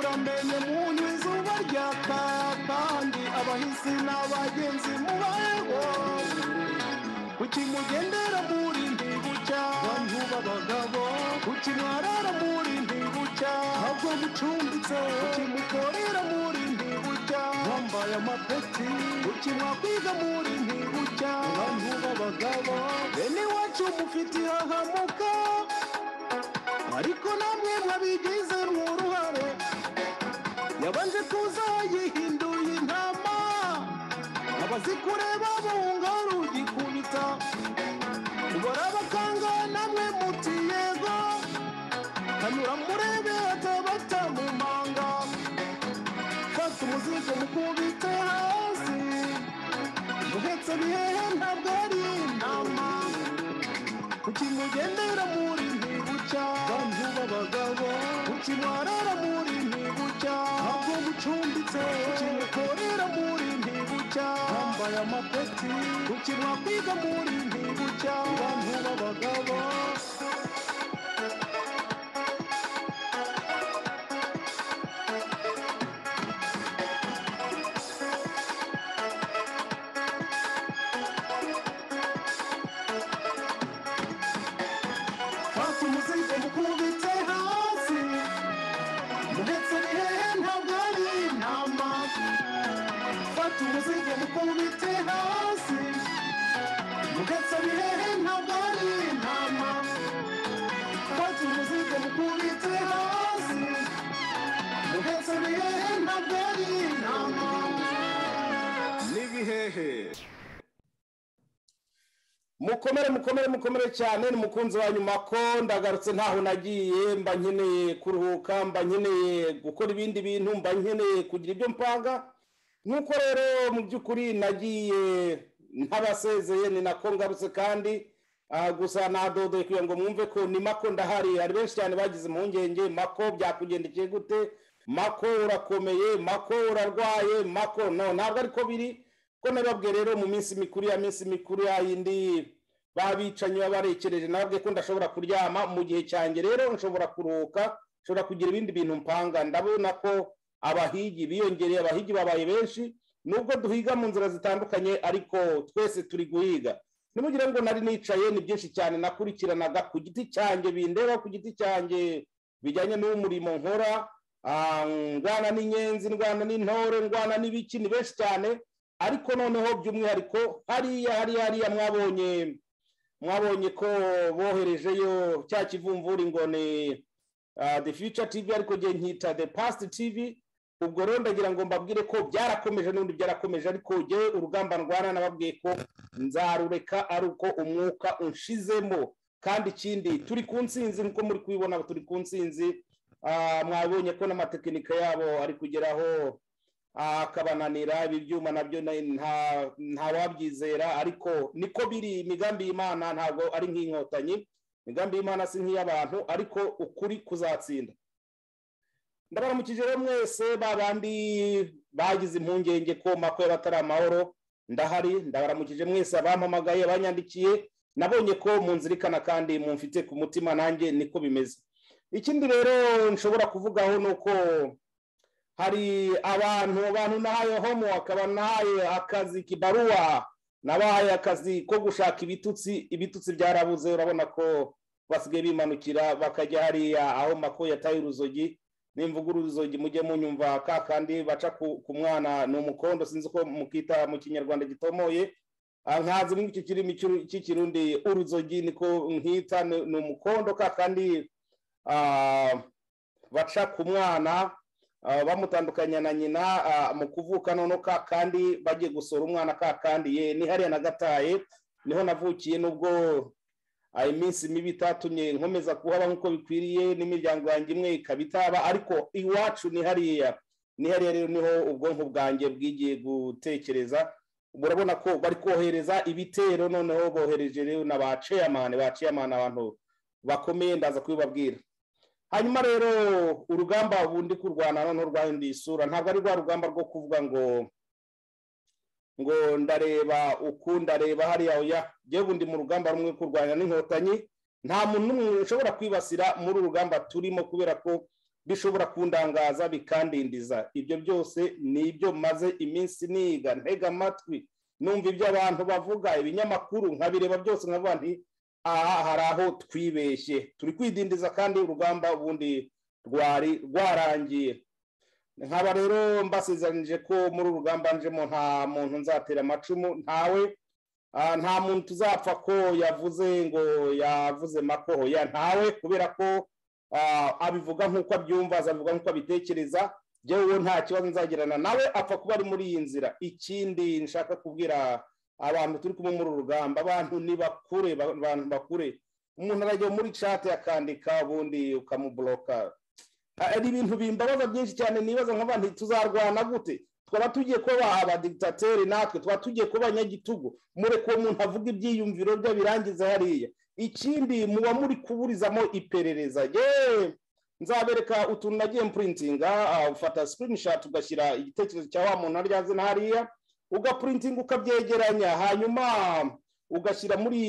wamenye umuntu izuba ryaka kandi abahisi n'abagenzi mubayeho kuki mugendera muri ndi bucya bantu b'abagabo kuki mwarara muri ndi bucya ntabwo mucumbitse kuki mukorera muri ndi bucya mwambaye amapeti kuki mwakwiga muri ndi bucya bantu b'abagabo bene iwacu mufite ihahamuka ariko namwe mwabigize n'uruhare yabanje kuza yihinduye intama abazikureba bunga rugikubita mubara bakanga namwe muti yego kanura murebe atabata mu manga fata umuzigo mukubite hasi muhetse bihehe ntabwo ari intama kuki mugendera muri ntibucya bantu b'abagabo kuki mwarara muri ntibucya ntabwo mucumbitse kuki mukorera muri ntibucya mwambaye amapeti kuki mwakwiga muri ntibucya bantu b'abagabo fata umuzigo mukubitse hasi muhetse bihehe ntabwo ari intama fata umuzigo mukubitse hasi muhetse bihehe ntabwo ari intama fata umuzigo mukubitse hasi muhetse bihehe ntabwo ari intama n'ibihehe mukomere mukomere mukomere cyane ni mukunzi wa nyuma ko ndagarutse ntaho nagiye mba nkeneye kuruhuka mba nkeneye gukora ibindi bintu mba nkeneye kugira ibyo mpanga nk'uko rero mu by'ukuri nagiye ntabasezeye ni nako ngarutse kandi ah, gusa nadodeye kugira ngo mwumve ko ni mako ndahari hari benshi cyane bagize impungenge mako byakugendekeye gute mako urakomeye mako urarwaye mako no ntabwo ariko biri ko nababwiye rero mu minsi mikuru ya minsi mikuru ya yindi babicanyi baba barekereje nababwiye ko ndashobora kuryama mu gihe cyanjye rero nshobora kuruhuka nshobora kugira ibindi bintu mpanga ndabona ko abahigi biyongereye abahigi babaye benshi nubwo duhiga mu nzira zitandukanye ariko twese turi guhiga ntimugire ngo nari nicaye ni byinshi cyane nakurikiranaga ku giti cyanjye bindeba ku giti cyanjye bijyanye n'umurimo nkora ah, ndwana n'inyenzi ndwana n'intore ndwana n'ibiki ni benshi cyane ariko noneho by'umwihariko hariya hariya hariya mwabonye mwabonye ko boherejeyo cya kivumvuri ngo ni ah, the future tv ariko ngiye nkita the past tv ubwo rero ndagira ngo mbabwire ko byarakomeje n'ubundi byarakomeje ariko jyewe urugamba ndwana nababwiye ko nzarureka ari uko umwuka unshizemo kandi ikindi turi ku nsinzi nk'uko muri kubibona turi ku nsinzi Ah, mwabonye ko n'amatekinika yabo ari kugeraho akabananira ibi byuma nabyo na- nta nta wabyizera ariko niko biri imigambi y'imana ntabwo ari nk'inkotanyi imigambi y'imana si nk'iy'abantu ariko ukuri kuzatsinda ndabaramukije rero mwese ba bandi bagize impungenge ko mako y'abatari amahoro ndahari ndabaramukije mwese abampamagaye abanyandikiye nabonye ko munzirikana kandi mumfite ku mutima nanjye niko bimeze ikindi rero nshobora kuvugaho ni uko hari abantu abantu nahaye homework abantu nahaye akazi kibaruwa nabahaye akazi ko gushaka ibitutsi ibitutsi byarabuze urabona ko basigaye bimanukira bakajya hariya aho mako yataye uruzogi nimvuga uruzogi mujye munyumva ka kandi baca ku ku mwana ni umukondo sinzi uko mukita mu kinyarwanda gitomoye Ah, nkazi muri iki kirimi cy'uru- cy'ikirundi uruzogi niko nkita ni ni umukondo ka kandi ah, baca ku mwana ah, bamutandukanya na nyina ah, mu kuvuka noneho ka kandi bagiye gusura umwana ka kandi ye ni hariya nagataye niho navukiye nubwo ah, iminsi mibi itatumye nkomeza kuhaba nk'uko bikwiriye n'imiryango yanjye imwe ikaba itaba ariko iwacu ni hariya ni hariya rero niho ubwonko bwanjye bwigiye gutekereza murabona ko bari kohereza ibitero noneho bohereje rero na ba ceyamani ba ceyamani abantu bakomeye ndaza kubibabwira hanyuma rero urugamba ubundi kurwana noneho rwahinduye isura ntabwo ari rwa rugamba rwo kuvuga ngo ngo ndareba uku ndareba hariya oya ngewe ubundi mu rugamba rumwe kurwanya n'inkotanyi nta muntu n'umwe ushobora kwibasira muri uru rugamba turimo kubera ko bishobora kundangaza bikandindiza ibyo byose ni ibyo maze iminsi niga ntega amatwi numva ibyo abantu bavuga ibinyamakuru nkabireba byose nkavuga nti aha hari aho twibeshye turi kwidindiza kandi urugamba ubundi rwari rwarangiye nkaba rero mbasezeranyije ko muri uru rugamba njemo nta muntu nzatera amacumu ntawe Ah, nta muntu tuzapfa ko yavuze ngo yavuze makoho ya ntawe kubera ko ah, abivuga nk'uko abyumva azabivuga nk'uko abitekereza yewe nta kibazo nzagirana nawe apfa kuba ari muri iyi nzira ikindi nshaka kubwira abantu turi kumwe muri uru rugamba abantu ni bakure ba- abantu bakure umuntu arajya muri cate akandika ubundi ukamuburoka Ah, ari ibintu bimbabaza byinshi cyane nibaza nk'aba ntituzarwana gute twaba tugiye kuba abadigitateri natwe twaba tugiye kuba abanyagitugu mureke uwo muntu avuga ibyiyumviro bye birangiza hariya ikindi muba muri kuburizamo iperereza yewe nzabereka utuntu nagiye mpuritinga ufata sikirinishati ugashyira igitekerezo cya wa muntu arya azina hariya ugapurintinga ukabyegeranya hanyuma ugashyira muri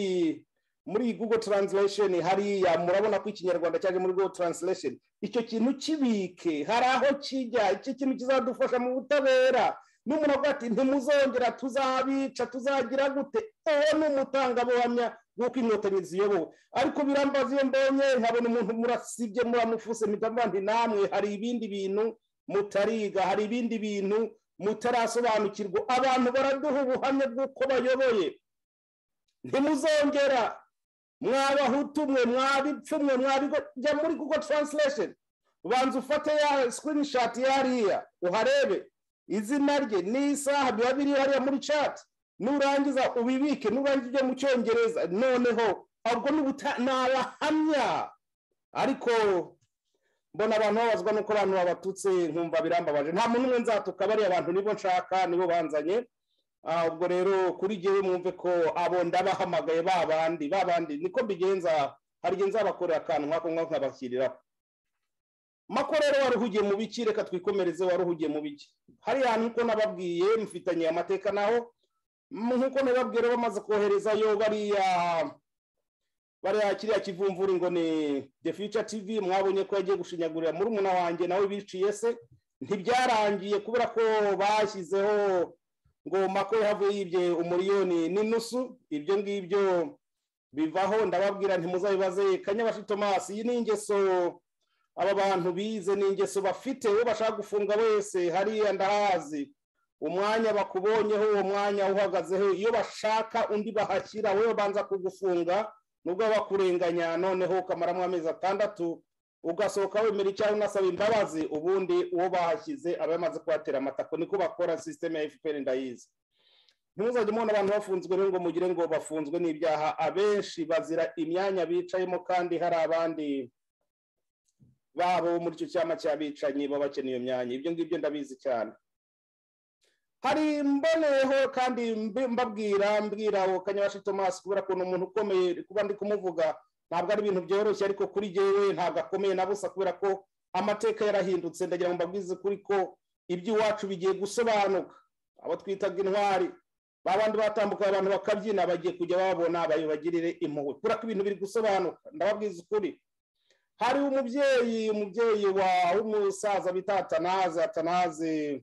muri google translation hariya murabona ko ikinyarwanda cyaje muri google translation icyo kintu kibike hari aho kijya icyo kintu kizadufasha mu butabera n'umuntu avuga ati ntimuzongera tuzabica tuzagira gute uwo ni umutangabuhamya w'uko inkotanyi ziyobowe ariko birambaza iyo mbonye nkabona umuntu murasibye muramufuse mpita nti namwe hari ibindi bintu mutariga hari ibindi bintu mutarasobanukirwa abantu baraduha ubuhamya bw'uko bayoboye ntimuzongera mwabahutu mwe mwabipfumwe mwabigo jya muri google translation ubanza ufate ya screenshot yariya uharebe izina rye n'isaha biba biri hariya muri chat nurangiza ubibike nurangiza ujye mu cyongereza noneho ubwo ni ubuta- ni abahamya ariko mbona abantu babazwa nuko abantu babatutse nkumva birambabaje nta muntu umwe nzatuka bariya abantu nibo nshaka nibo banzanye Ah, ubwo rero kuri jyewe mwumve ko abo ndabahamagaye ba bandi ba bandi niko mbigenza hari igihe nzabakorera akantu nk'ako ngako nkabashyiriraho mako rero wari uhugiye mu biki reka twikomereze wari uhugiye mu biki hariya nk'uko nababwiye mufitanye amateka naho mm, nk'uko nababwiye rero bamaze koherezayo bariya bariya kiriya kivumvuri ngo ni the future tv mwabonye ko yagiye gushinyagurira murumuna wanjye nawe biciye se ntibyarangiye kubera ko bashyizeho ngo mako yavuye yibye umuriyoni n'inusu ibyo ngibyo bivaho ndababwira ntimuzabibaze kanyabashi tomasi iyi ni ingeso aba bantu bize ni ingeso bafite uwo bashaka gufunga wese hariya ndahazi umwanya bakubonyeho uwo mwanya uhagazeho iyo bashaka undi bahashyira wowe babanza kugufunga nubwo baba bakurenganya noneho ukamaramo amezi atandatu ugasohoka wemera icyaha unasaba imbabazi ubundi uwo bahashyize aba yamaze kuhatera amatako niko bakora sisiteme ya fpr ndayizi ntimuzajye mubona abantu bafunzwe rero ngo mugire ngo bafunzwe n'ibyaha abenshi bazira imyanya bicayemo kandi hari abandi babo bo muri icyo cyama cy'abicanyi baba bakeneye iyo myanya ibyo ngibyo ndabizi cyane hari mboneyeho kandi mbi- mbabwira mbwira uwo kanyabashi tomasi kubera ko ni umuntu ukomeye kuba ndi kumuvuga ntabwo ari ibintu byoroshye ariko kuri jyewe ntabwo akomeye na busa kubera ko amateka yarahindutse ndagira ngo mbabwize kuri ko iby'iwacu bigiye gusobanuka abo twitaga intwari ba bandi batambuka abantu bakabyina bagiye kujya babona babibagirire impuhwe kubera ko ibintu biri gusobanuka ndababwiza ukuri hari umubyeyi umubyeyi wa w'umusaza bita atanaze atanaze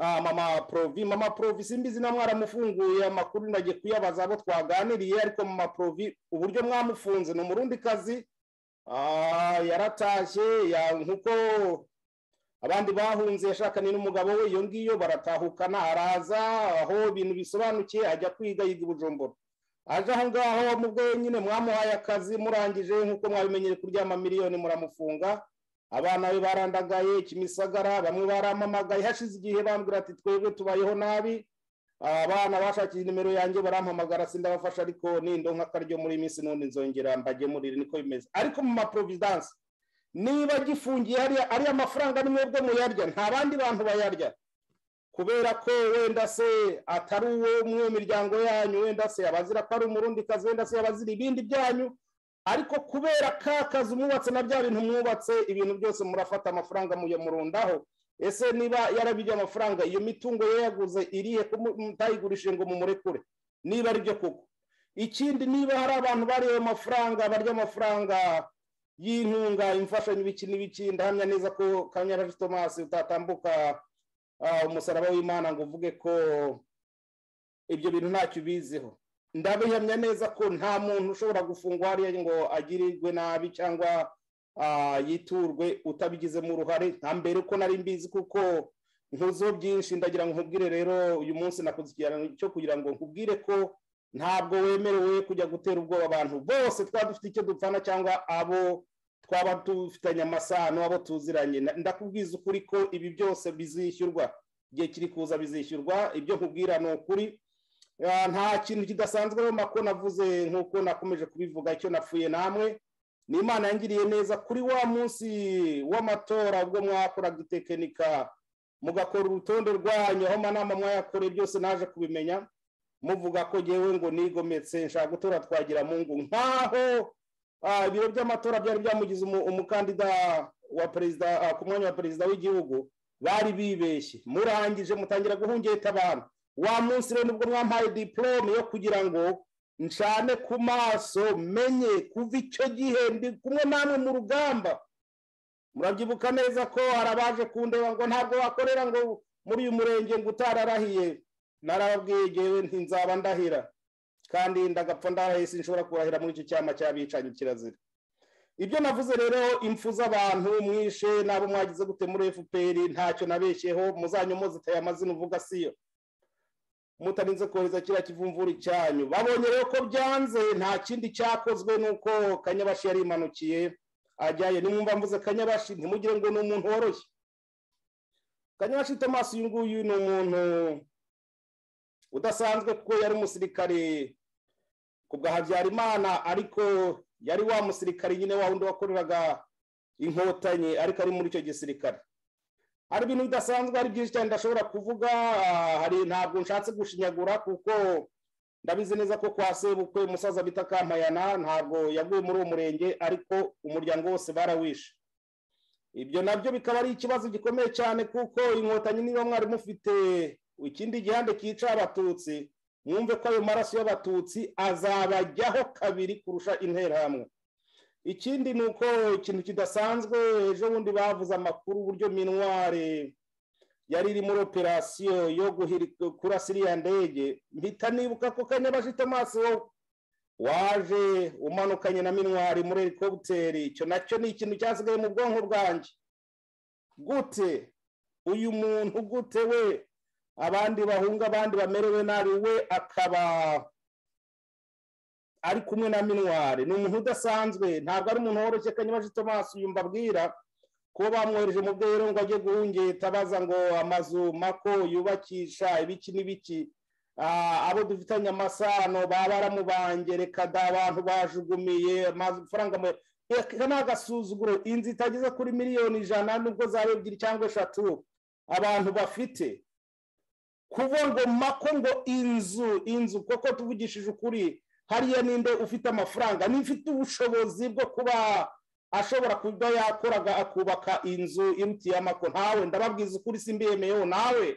ah, mama provi mama provi simbizi na mwaramufunguye amakuru nagiye kuyabaza abo twaganiriye ariko mama provi uburyo mwamufunze ni umurundi kazi yaratashye ya- nk'uko abandi bahunze yashakanye n'umugabo we iyo ngiyo baratahukana araza aho ibintu bisobanukiye ajya kwiga yiga i bujumbura aje aho ngaho mubwo nyine mwamuhaye akazi murangije nk'uko mwabimenyere kuryama miliyoni muramufunga abana be barandagaye kimisagara bamwe barampamagaye hashize igihe bambwira ati twebwe tubayeho nabi abana bashakiye nimero yanjye barampamagara sindabafasha ariko nindonka akaryo muri iyi minsi n'undi nzongera mbagemurire niko bimeze ariko mu maprovidanse niba gifungiye hariya ariya mafaranga ni mwebwe muyarya nta bandi bantu bayarya kubera ko wenda se atari uwo mu miryango yanyu wenda se abazira ko ari umurundi kazi wenda se abazira ibindi byanyu ariko kubera ka kazi mwubatse na bya bintu mwubatse ibintu byose murafata amafaranga muyamurundaho ese niba yarabijya amafaranga iyo mitungo ye yaguze irihe ko mu- mutayigurishije ngo mumurekure niba ari byo koko ikindi niba hari abantu bariye ayo mafaranga barya amafaranga y'intunga imfashanyo ibiki n'ibiki ndahamya neza ko kanyarari tomasi utatambuka ah, umusaraba w'imana ngo uvuge ko ibyo bintu ntacyo ubiziho ndabihamya neza ko nta muntu ushobora gufungwa hariya ngo agirirwe nabi cyangwa ah, yiturwe utabigizemo uruhare nta mbere uko nari mbizi kuko ntuziho byinshi ndagira ngo nkubwire rero uyu munsi nakoze ikiganiro cyo kugira ngo nkubwire ko ntabwo wemerewe kujya gutera ubwoba abantu bose twaba dufite icyo dupfana cyangwa abo twaba dufitanye amasano abo tuziranye Na- ndakubwiza ukuri ko ibi byose bizishyurwa igihe kiri kuza bizishyurwa ibyo nkubwira ni ukuri Ah, nta kintu kidasanzwe rero mako navuze nk'uko nakomeje kubivuga icyo napfuye namwe ni imana yangiriye neza kuri wa munsi w'amatora ubwo mwakoraga itekinika mugakora urutonde rwanyu aho amanama mwayakoreye byose naje kubimenya muvuga ko ngewe ngo nigometse nshaka gutora twagira mungu nkaho ah, ibiro by'amatora byari byamugize umu- umukandida wa perezida ah, ku mwanya wa perezida w'igihugu bari bibeshye murangije mutangira guhungeta abantu wa munsi rero nibwo mwampaye diporome yo kugira ngo ncane ku maso menye kuva icyo gihe ndi kumwe namwe mu rugamba murabyibuka neza ko hari abaje kundeba ngo ntabwo wakorera ngo muri uyu murenge ngo utararahiye narababwiye ngewe ntinzaba ndahira kandi ndagapfa ndarahiye sinshobora kurahira muri icyo cyama cy'abicanyi kirazira ibyo navuze rero impfu z'abantu mwishe n'abo mwagize gute muri fpr ntacyo nabeshyeho muzanyomoze iteye amazina uvuga siyo mutarinze kohereza kiriya kivumvuri cyanyu babonye rero ko byanze nta kindi cyakozwe nuko kanyabashi yari imanukiye ajyayo nimwumva mvuze kanyabashi ntimugire ngo ni umuntu woroshye kanyabashi tomasi uyu nguyu ni umuntu udasanzwe kuko yari umusirikare ku bwa habyarimana ariko yari wa musirikare nyine wa wundi wakoreraga inkotanyi ariko ari muri icyo gisirikare hari ibintu bidasanzwe ari byinshi cyane ndashobora kuvuga ah, hari ntabwo nshatse gushinyagura kuko ndabizi neza ko kwa sebukwe umusaza bita kampayana ntabwo yaguye muri uwo murenge ariko umuryango wose barawishe ibyo nabyo bikaba ari ikibazo gikomeye cyane kuko inkotanyi niba mwari mufite ikindi gihande cyica abatutsi mwumve ko ayo maraso y'abatutsi azabajyaho kabiri kurusha interahamwe ikindi ni uko ikintu kidasanzwe ejo bundi bavuze amakuru uburyo minware yari iri muri operasiyo yo guhirika kurasa iriya ndege mpita nibuka ko kanyabashi tomasi wowe waje umanukanye na minwari muri helikoputeri icyo nacyo ni ikintu cyasigaye mu bwonko bwanjye gute uyu muntu gute we abandi bahunga abandi bamerewe nabi we akaba ari kumwe na minwari ni umuntu udasanzwe ntabwo ari umuntu woroshye kanyabashi tomasi uyu mbabwira ko bamwohereje mu bwero ngo ajye guhungeta baza ngo amazu mako yubakisha ibiki n'ibiki Ah, abo dufitanye amasano baba baramubanje reka da abantu bajugumiye amafaranga mu aka ni agasuzuguro inzu itageze kuri miliyoni ijana nubwo zaba ebyiri cyangwa eshatu abantu bafite kuba ngo mako ngo inzu inzu kuko tuvugishije ukuri hariya ninde ufite amafaranga n'ufite ubushobozi bwo kuba ashobora kuba yakoraga akubaka inzu imutiye amako ntawe ndababwiza ukuri simbiyemeyeho nawe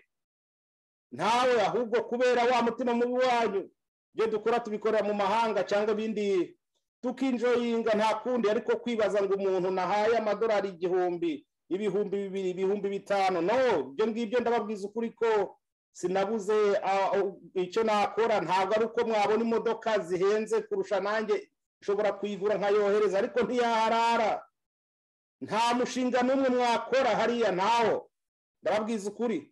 ntawe ahubwo kubera wa mutima mubi wanyu ibyo dukora tubikorera mu mahanga cyangwa ibindi tukinjoyinga nta kundi ariko kwibaza ngo umuntu nahaye amadolari igihumbi ibihumbi bibiri ibihumbi bitanu no ibyo ngibyo ndababwiza ukuri ko sinabuze ah, oh, icyo nakora ntabwo ari uko mwabona imodoka zihenze kurusha nanjye nshobora kuyigura nkayohereza ariko ntiyaharara nta mushinga n'umwe mwakora hariya ntawo ndababwiza ukuri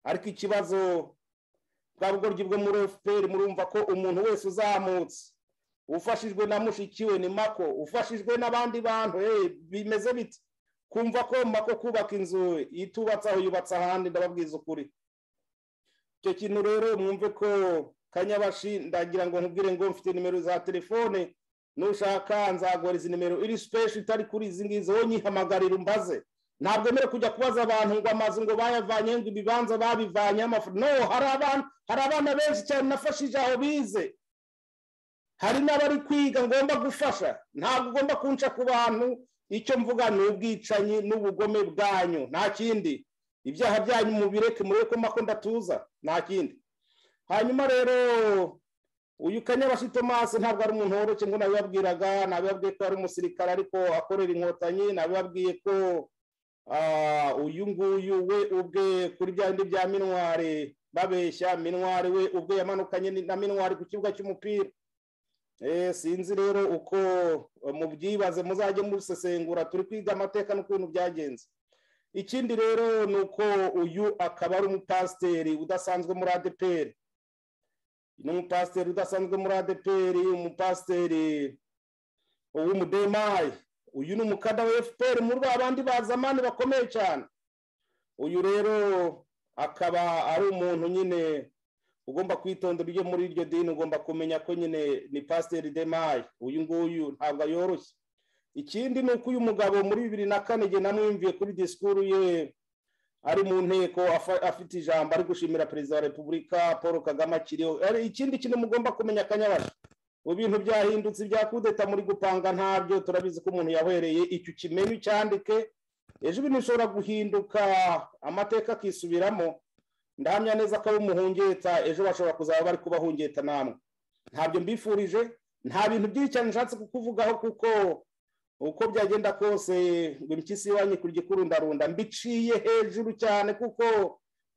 ariko ikibazo bwa bugoryi bwo muri fpr murumva ko umuntu wese uzamutse ufashijwe na mushiki we ni mako ufashijwe n'abandi bantu eh, bimeze bite kumva ko mako kubaka inzu itubatse aho yubatse ahandi ndababwiza ukuri icyo kintu rero mwumve ko kanyabashi ndagira ngo nkubwire ngo mfite nimero za telefone nushaka nzaguha izi nimero iri special itari kuri izi ngizi wowe nyihamagarira umbaze ntabwo mbere kujya kubaza abantu ngo amazu ngo bayavanye ngo ibibanza babivanye amafaranga no hari abana hari abana benshi cyane nafashije aho bize hari n'abari kwiga ngomba gufasha ntabwo ugomba kunca ku bantu icyo mvuga ni ubwicanyi n'ubugome bwanyu nta kindi ibyaha byanyu mubireke murebe ko mako ndatuza nta kindi hanyuma rero uyu kanyabashi tomasi ntabwo ari umuntu woroshye ngo nabibabwiraga nabibabwiye ko ari umusirikare ariko akorera inkotanyi nabibabwiye ko ah, uyu nguyu we ubwe kuri bya bindi bya minwari babeshya minwari we ubwe yamanukanye na minwari ku kibuga cy'umupira Eh, sinzi rero uko eh, mubyibaze muzajye musesengura turi kwiga amateka n'ukuntu byagenze ikindi rero ni uko uyu akaba ari umupasiteri udasanzwe muri adeperi ni umupasiteri udasanzwe muri adeperi umupasiteri w'umudemayi uyu ni umukada wa fpr muri ba bandi bazamani bakomeye cyane uyu rero akaba ari umuntu nyine ugomba kwitondera ibyo muri iryo dini ugomba kumenya ko nyine ni pasiteri demayi uyu nguyu ntabwo yoroshye ikindi ni uko uyu mugabo muri bibiri na kane igihe namwumviye kuri disikuru ye ari mu nteko afa- afite ijambo ari gushimira perezida wa repubulika paul kagame akiriho Ari- ikindi kintu mugomba kumenya akanyabashi mu bintu byahindutse ibya kudeta muri gupanga ntabyo turabizi ko umuntu yahwereye icyo ukimenye ucyandike ejo ibintu bishobora guhinduka amateka akisubiramo ndahamya neza ko umuhungeta ejo bashobora kuzaba bari kubahungeta namwe ntabyo mbifurije nta bintu byinshi cyane nshatse kukuvugaho kuko uko byagenda kose ngo impyisi iwanye kurya ikurundarunda mbiciye hejuru cyane kuko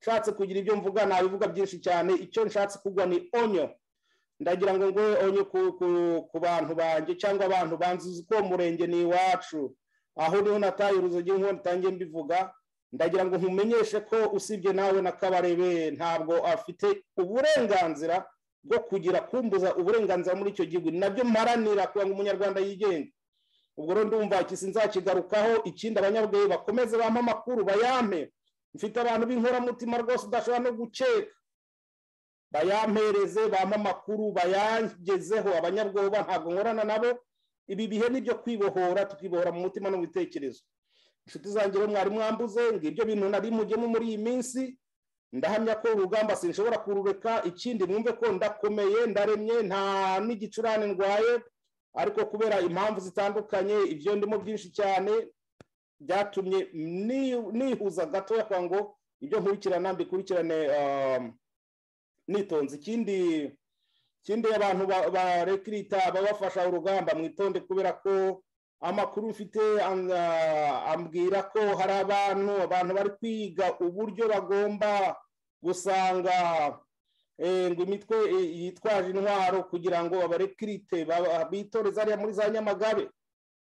nshatse kugira ibyo mvuga nabivuga byinshi cyane icyo nshatse kugwa ni onyo ndagira ngo ngo onyo ku, ku, ku bantu banjye cyangwa abantu banzi uzi ko uwo murenge ni iwacu aho niho nataye uruzogi nk'uko ntangiye mbivuga ndagira ngo nkumenyeshe ko usibye nawe na kabarebe ntabwo afite uburenganzira bwo kugira kumbuza uburenganzira muri icyo gihugu ni nabyo mparanira kugira ngo umunyarwanda yigenge ubwo rero ndumva iki sinzakigarukaho ikindi abanyabweyi bakomeze bampe amakuru bayampe mfite abantu b'inkoramutima rwose udashobora no gukeka bayampereze bampe amakuru bayangezeho abanyabwoba ntabwo nkorana nabo ibi bihe ni ibyo kwibohora tukibohora mu mutima no mu bitekerezo inshuti zanjye rero mwari mwambuze ngo ibyo bintu nari mugemo muri iyi minsi ndahamya ko urugamba sinshobora kurureka ikindi mwumve ko ndakomeye ndaremye nta n'igicurane ndwaye ariko kubera impamvu zitandukanye ibyo ndimo byinshi cyane byatumye ni- nihuza gatoya kwa ngo ibyo nkurikirana mbikurikirane um, nitonze ikindi ikindi abantu ba- barekirita babafasha urugamba mwitonde kubera ko amakuru mfite am- ah, ambwira ko hari abantu abantu bari kwiga uburyo bagomba gusanga eh, ngo imitwe eh, yitwaje intwaro kugira ngo abarekirite baba- bitoreze hariya muri za nyamagabe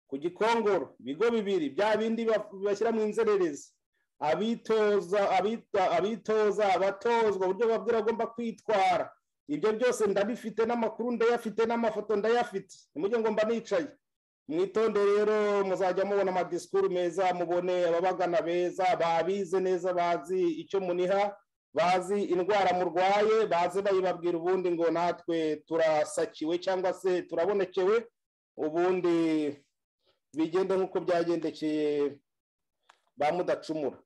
ku gikongoro ibigo bibiri bya bindi baf- bashyira mu inzererezi abitoza abita- abitoza abatozwa uburyo babwira agomba kwitwara ibyo byose ndabifite n'amakuru ndayafite n'amafoto ndayafite nimujye ngo mba nicaye mwitonde rero muzajya mubona amadisikuru meza mubone ababagana beza babize neza bazi icyo muniha bazi indwara murwaye baze bayibabwira ubundi ngo natwe turasakiwe cyangwa se turabonekewe ubundi bigende nk'uko byagendekeye ba mudacumura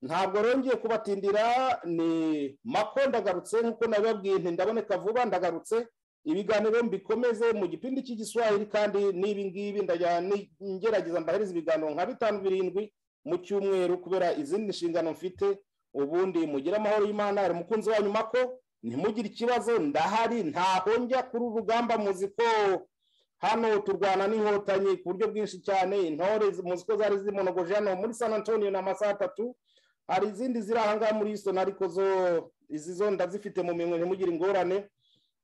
ntabwo rongeye kubatindira ni mako ndagarutse nk'uko nabibabwiye nti ndaboneka vuba ndagarutse ibiganiro mbikomeze mu gipindi cy'igiswahili kandi n'ibi ngibi ndajya ni- ngerageza mbahereza ibiganiro nka bitanu birindwi mu cyumweru kubera izindi nshingano mfite ubundi mugire amahoro y'imana hari umukunzi wanyu mako ntimugire ikibazo ndahari ntaho njya kuri uru rugamba muzi ko hano turwana n'inkotanyi ku buryo bwinshi cyane intore zi- muzi ko zari zimonogoje hano muri san antonio ni amasaha atatu hari izindi ziri ahangaha muri houston ariko zo izi zo ndazifite mu minwe ntimugire ingorane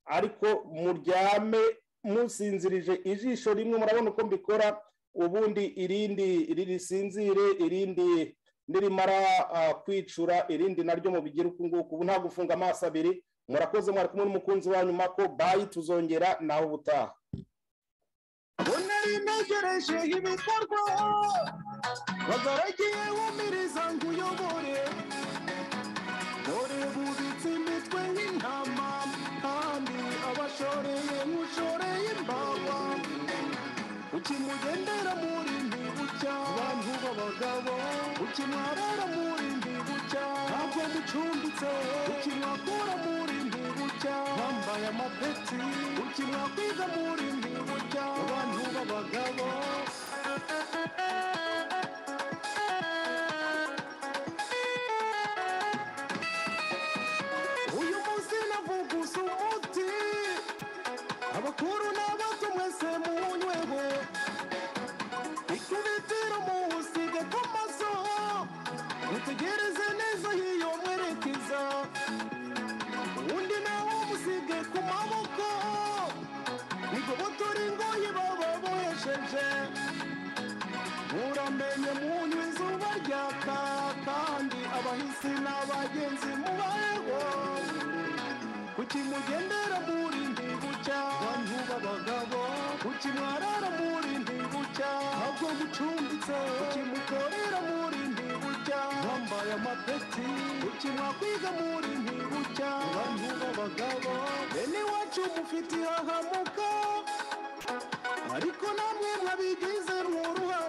ariko muryame musinzirije ijisho rimwe murabona uko mbikora ubundi irindi ririsinzire irindi nirimara ah, kwicura irindi naryo mubigire uku nguku ubu nta gufunga amaso abiri murakoze mwari kumwe n'umukunzi wanyu mako bayi tuzongera nawe ubutaha unari ntegereje ibikorwa bagaragiye wumiriza ngo uyobore dore bubitse imitwe nk'intama kandi abashoreye nk'ushoreye imbawa ukimugendera muri ndibucya abantu b'abagabo ukimwarara muri ndibucya ntabwo mucumbitse ukimwakura muri ndibucya wambaye amapeti ukimwakwiga muri ndibucya abantu b'abagabo uyu munsi navuguza umuti mutegereze neza y'iyo mwerekeza undi nawe umusige ku maboko igobotora ingoyi baba bohesheje muramenye munywa izuba ryaka kandi abahisi n'abagenzi mubayeho kuki mugendera muri ndi gucya bantu b'abagabo kuki mwarara muri ndi gucya ntabwo mucumbitse kuki mukorera muri ndi gucya mwambaye amapeti kuki mwakwiga muri ndi gucya bantu b'abagabo bene iwacu mufite ihahamuka ariko namwe mwabigize uruhare